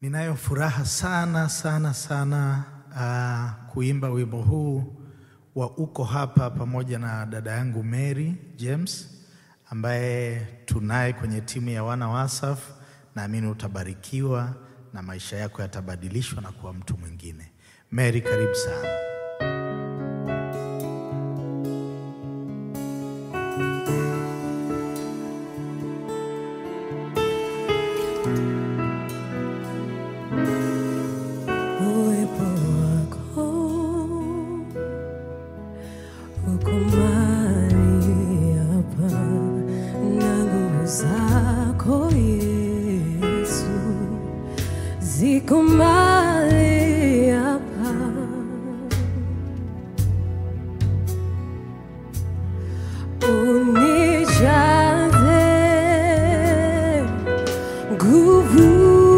Ninayo furaha sana sana sana uh, kuimba wimbo huu wa uko hapa pamoja na dada yangu Mary James ambaye tunaye kwenye timu ya wana Wasaf. Naamini utabarikiwa na maisha yako yatabadilishwa na kuwa mtu mwingine. Mary, karibu sana. Uwepo wako uko mahali hapa, na nguvu zako Yesu ziko mahali hapa. Unijaze nguvu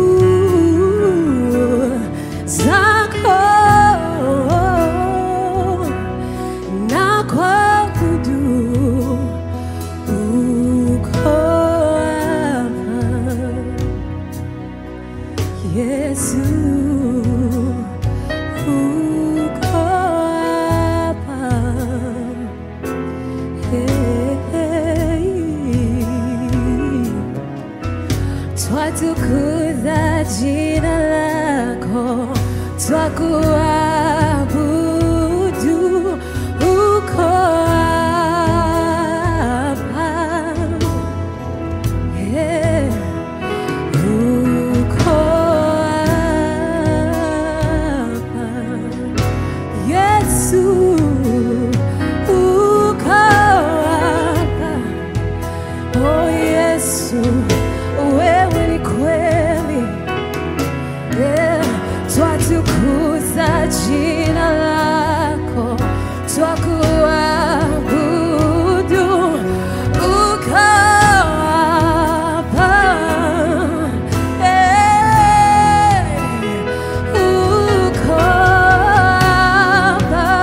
zako na kuabudu uko hapa Yesu uko hapa hey. Twatukuza jina lako, twakuabudu uko hapa. Yeah. Uko hapa. Yesu uko hapa. Oh Yesu, wewe ni kweli. Yeah. Twatukuza jina lako, twakuabudu uko hapa. Eh, uko hapa.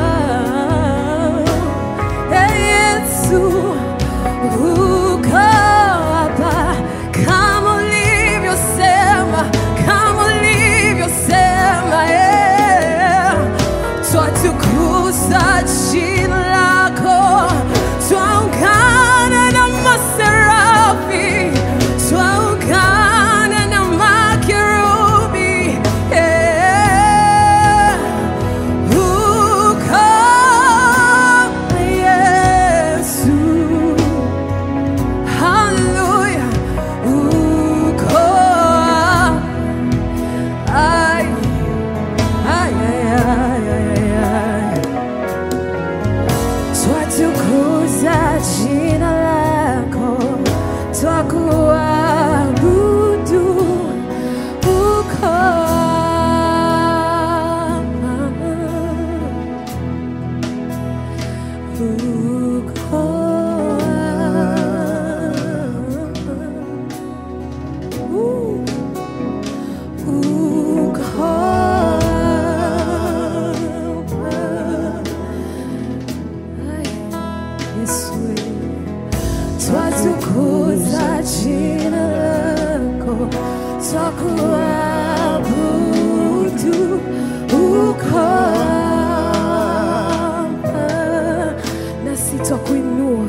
Eh, Yesu uko hapa kama ulivyosema, kama ulivyosema, eh. Twatukuza jina lako, twaungana na maserafi, twaungana na makerubi, eh. Uko Yesu. Hallelujah. Uko ay ay ay ay ay ay. Twatukuza jina lako, twakuabudu uko Twatukuza jina lako, twakuabudu uko hapa, nasi twakuinua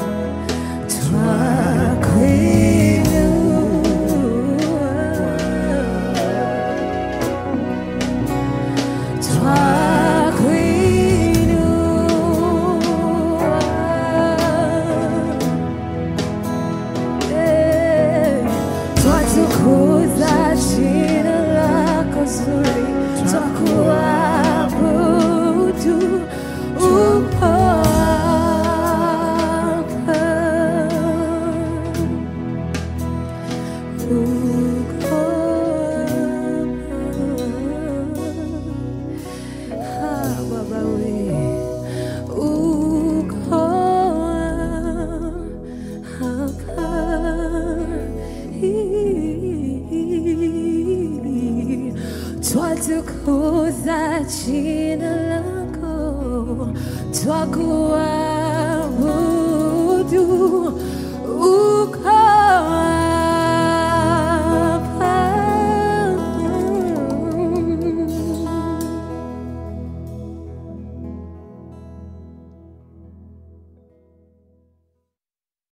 Twatukuza jina lako zuri, twakuabudu uko hapa. Uko hapa. Ah, Baba we. Uko hapa. Twatukuza jina lako, twakuabudu uko